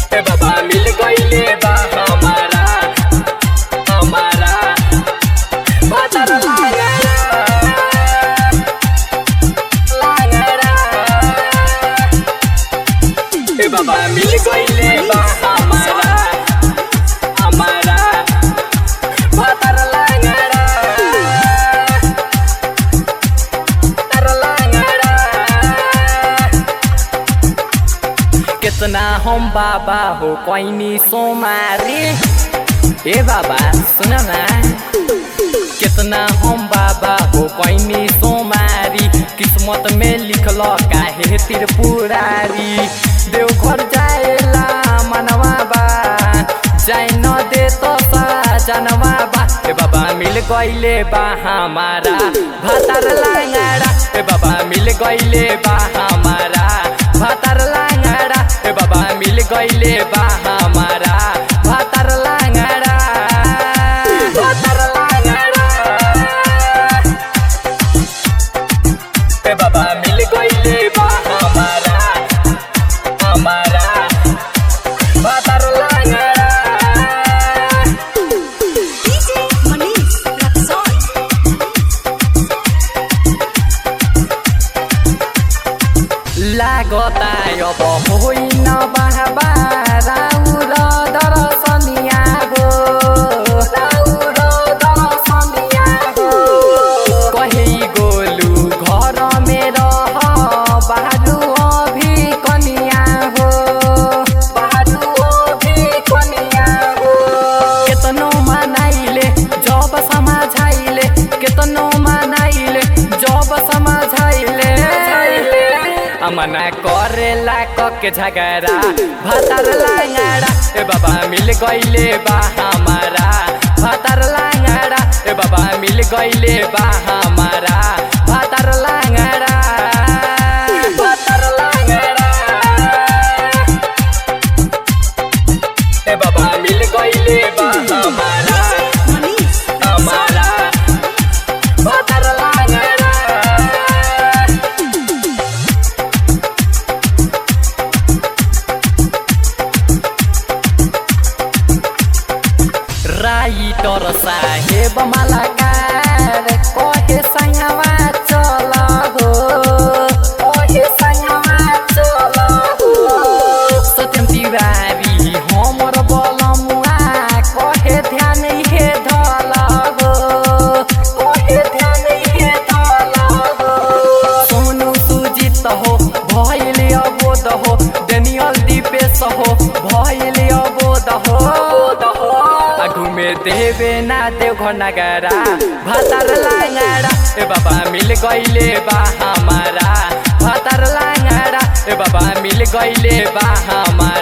ए बाबा मिल गईले बा हमारा हमारा भातार लांगड़ा लांगड़ा ए बाबा मिल गईले बा हमारा हमारा भातार लांगड़ा भातार लांगड़ा कितना हम बाबा हो कोइनी सोमारी ए बाबा सुन ना कितना हम बाबा हो कोइनी सोमारी किस्मत में लिखल काहे त्रिपुरारी देवघर जाएला मनवा बा जाए न दे तो जनवा बा ए बाबा मिल गईले बा हमारा भातार लांगड़ा ए बाबा मिल गईले बा हमारा भातार लांगड़ा ए बाबा मिल गईले बा हमारा भातार लांगड़ा भातार लांगड़ा ए बाबा मिल गईले बा हमारा हमारा भातार लांगड़ा DJ Manish Rexon. लागता अब होइन बाबा राउर दर्शनिया हो राउर दर्शनिया हो कही गोलु घर मेरो बाजु अभि कनिया हो बाजु अभि कनिया हो केतनो मनाइले जब समाझाइले केतनो मनाइले जब समाझाइले अमना करेला कके झगड़ा भातार लांगड़ा ए बाबा मिल गईले बा हमारा भातार लांगड़ा ए बाबा मिल गईले बा हमारा भातार लांगड़ा भातार लांगड़ा ए बाबा मिल गईले बा हमारा Manish Rexon. हमारा भातार लांगड़ा राइटर साहेब मलाकार कहे सङ्गवा चल हो कहे सङ्गवा चल हो सत्यम तिवारी हमर बलमुआ कहे ध्यान हे धल हो कहे ध्यान हे धल हो सोनु सुजित हो भैले अबोध हो डेनियल दिपेश हो भैले अबोध हो घुमे देवे ना देव घर नगरा भातार लांगड़ा ए बाबा मिल गईले बा हमारा भातार लांगड़ा ए बाबा मिल गईले बा हमारा